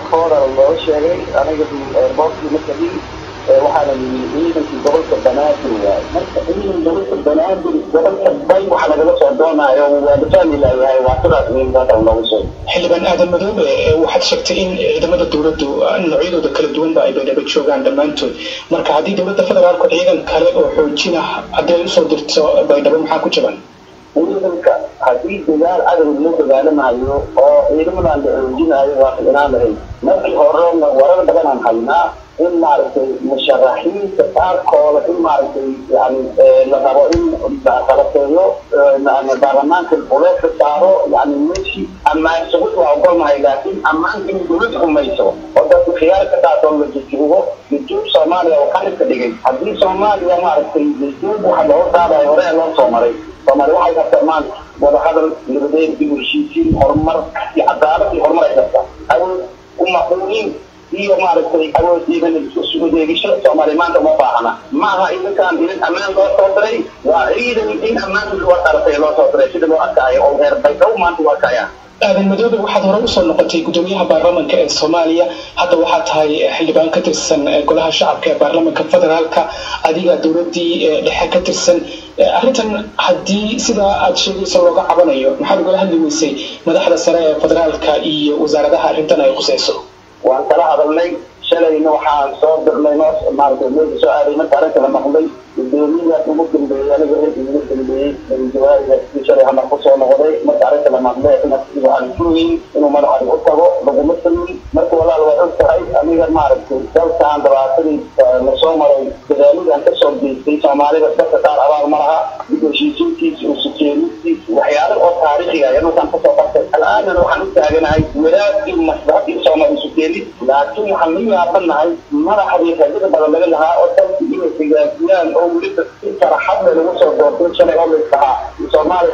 airpooda loo sheegay aniga airportkii ma tegin waxaana yimi ciidankii gobolka banaadir waay marka ciidan gobolka banaadir gobolka bay waxa lagaga soo doonaayo waa dafahmi laayahay waa sidaas miimkaasa loogu sheegay xildhibaan aadan madoobe waxaad sheegtay in ciidamada dowladdu noocyadooda kala duwanba ay baydhabo joogaan dhammaantood marka haddii dowladda federaalku ciidan kale oo xoojina hadday usoo dirto baydhabo maxaa ku jaban ciidanka haddii dagaal cadow loo dagaalamayo oo ciidamadan la xoojinayo waa ficnaan lahayd markii horena warar badanaan haynaa in maaragtay musharaxiinta qaarkooda in maaragtay yani la rabo in kalateeyo baarlamaanka uleeska saaro yani meeshii ammaan sugud waa ogolnahay laakiin ammaanka in dowladda rumayso oo dadka khiyaar ka qaatoo la jujuubo jujuub soomaaliya oo qalibka dhigay haddii soomaaliya maaragtay jujuub waxa loo qaadayo hore loo soo maray soomaali waxay kartaa maanta wadahadal nabadeed dib u heshiisiin horumar iyo cadaalad iyo horumar ay kartaa awood umaquunin iyo maaragtay awoodiidan isudeegisho soomaali maanta uma baahana ma aha idankaan idan ammaan loo soo diray waa ciidan in ammaanka loo qaratay loo soo diray sida loo arkaayo oo reer baydow maanta u arkayaan aadan madoobe waxaad hore usoo noqotay gudoomiyaha baarlamanka ee soomaaliya hadda waxaa tahay xildhibaan ka tirsan golaha shacabka ee baarlamanka federaalka adiga dowladii dhexe ka tirsan arrintan haddii sidaa aad sheegaysa looga cabanayo maxaad ugala hadli weysay madaxda sare ee federaalka iyo wasaaradaha arrintan ay khuseyso waan kala hadalnay shalayna waxaan soo dirnay noo maaragtay meesha soo aaday marka arrinta la maqlay gudoomiyaas ugu dambeeyey aniga reerkii ugu dambeeyey jawaarigaasi shalay hamar kusoo noqday marka arrinta la maqlay waxaan kuweyn inuu madaxadi u tago laguma samin marka walaal waa og tahay aniga maaragtay dalkaan dhibaatadii lasoo maray dadaalidaan kasoo geystay soomaalida dadka qaar abaal ma laha dib heshiisiintiis usukeenistiis waxyaalo oo taariikhiga ayaa dhulkaan kasoo bartay alaanan waxaan u taaganahay wadaadkii maslaxadii soomaali isukeenid laakiin waxaan la yaabanahay madaxdii rajada badan laga lahaa oo dalkii inay hagaajiyaan oo weliba si faraxadle lagu soo doortay shalay oo laisdahaa soomaali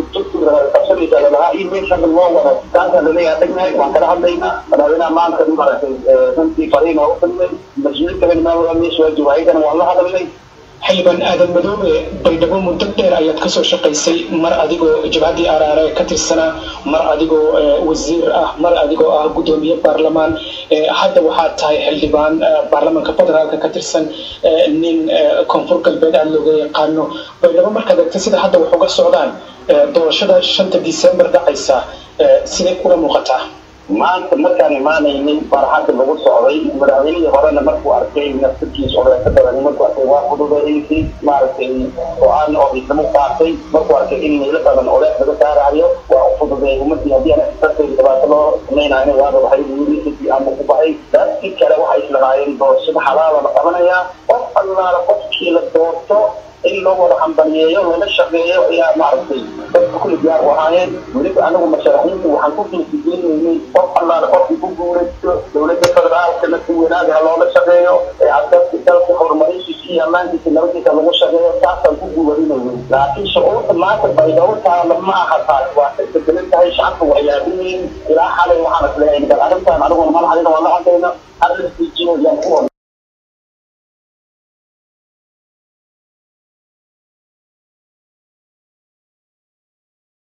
qabsanaysa lalahaa iyo meel hadda loo wado taasaan laleeyaha dhegnahay waan kala hadlaynaa madaxweynaha maanta maaragtay runtii fariin waa u fadnay mas-uuliin kale meesha waa jooga ayagana waan la hadalnay xildhibaan aadan madoobe baydhabo muddo dheer ayaad kasoo shaqaysay mar adigoo jabhaddii araare ka tirsanaa mar adigoo wasiir ah mar adigoo ah guddoomiye baarlamaan hadda waxaad tahay xildhibaan baarlamaanka federaalka ka tirsan nin koonfur galbeed aada looga yaqaano baydhabo markaad egta sida hadda wax uga socdaan doorashada shanta december dhacaysa siday kula muuqataa maanta markaan imaanaynay farxadda lagu socday madaxweynihii horena markuu arkay nafsirkiis oreeka badan markuu arkay waa fududaysay maaragtay go-aan oo ciidamo qaatay markuu arkay in meelo badan oreek laga saarayo waa u fududeeyay ummadii haddii ana darteed dhibaato loo samaynayo waaba waxay wiilisii ama ku baxay dadkii kale waxay islahaayeen doorashada xalaala la qabanayaa qof allaala qofkii la doorto in loo wada hambaliyeeyo lala shaqeeyo ayaa maaragtay dadka kulli diyaar u ahaayeen weliba anagu masharaxiinta waxaan ku fiisigeynay qof allaala qofkii ku guulaysto dowladda federaalkana si wanaag ha loola shaqeeyo ee adadka dalka horumarintiisa iyo ammaankiisa nabadiisa lagu shaqeeyo taasaan ku guuladinaynay laakiin shucuurta maanta baydhabo taala ma aha taas waa ka bedelan tahay shacabka waa yaabiyiin ilaa xalay waxaan isleeyahay bal arrintan aniguna madaxdayna waa la hadlayna arrintiijiyo yaan ku